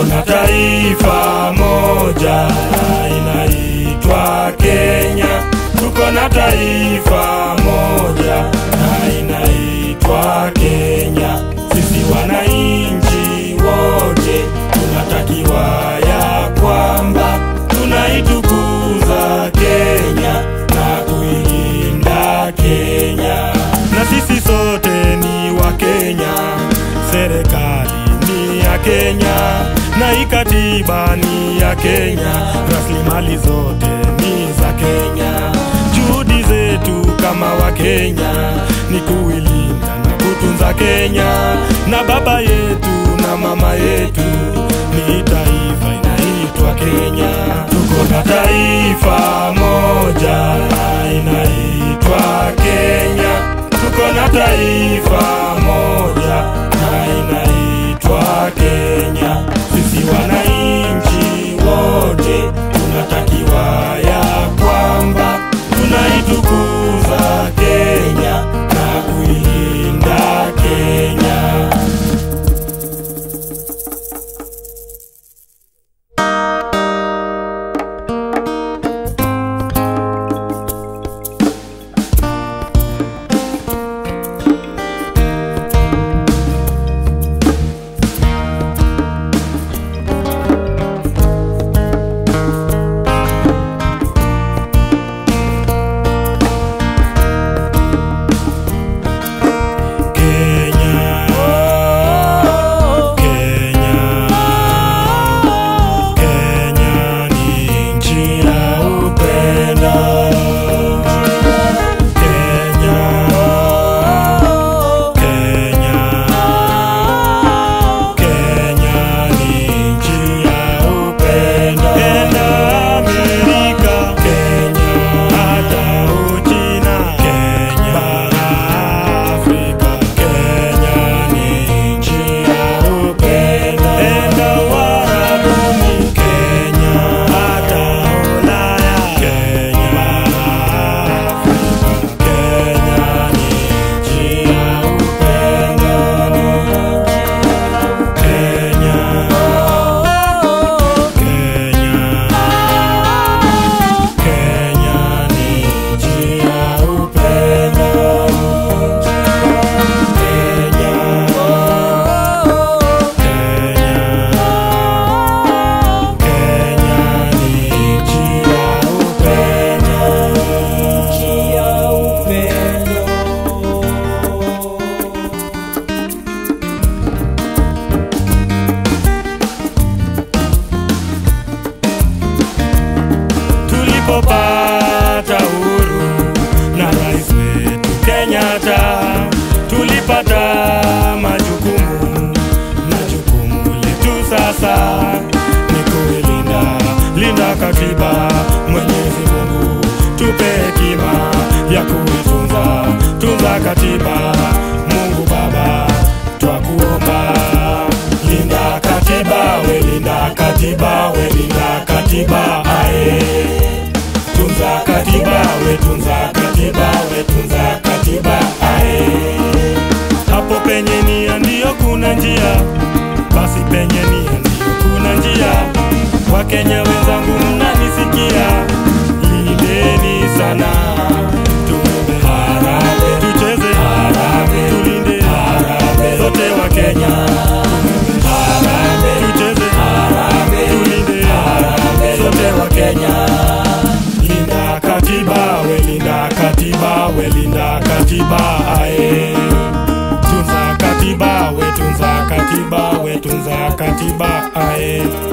tuko na taifa moja inaitwa Kenya. Tuko na taifa moja na inaitwa Kenya. Sisi wananchi wote tunatakiwa ya kwamba tunaitukuza Kenya na kuilinda Kenya, na sisi sote ni wa Kenya. Serikali ni ya Kenya na ikatiba ni ya Kenya, rasilimali zote ni za Kenya. Juhudi zetu kama wa Kenya ni kuilinda na kutunza Kenya, na baba yetu na mama yetu ni taifa inaitwa Kenya. Tuko na taifa moja inaitwa Kenya. Tuko na taifa moja na inaitwa Kenya. Sisi wananchi wote tunatakiwa ya kwamba tunaitukuza Kenya na kuilinda Kenya. Kenya, Kenya, Kenya ni nchi ya upendo. Kenya, Kenya, Kenya ni nchi ya upendo. Enda Amerika, Kenya, hata Uchina, Kenya, bara Afrika, Kenya ni nchi ya upendo. Enda Uarabuni, Kenya, hata Ulaya, Kenya, bara Afrika, Kenya ni nchi ya upendo. Kenya, Kenya, Kenya ni nchi ya upendo. Kenya, Kenya ni nchi ya upendo. Nchi ya upendo. tulipopata uhuru na rais wetu Kenyatta, tulipata majukumu na jukumu letu sasa ni kuilinda linda katiba. Mwenyezi Mungu tupe hekima ya kuitunza tunza katiba. Mungu Baba twakuomba, linda katiba, we linda katiba, we linda katiba ae tunza katiba we tunza katiba we tunza katiba ae hapo penye nia ndiyo kuna njia basi penye nia ndiyo kuna njia wakenya wenzangu mnanisikia lindeni sana tuombe harambee tucheze harambee tulinde harambee zote wakenya harambee tucheze harambee tulinde harambee zote wakenya linda katiba we linda katiba we linda katiba ae tunza katiba we tunza katiba we tunza katiba ae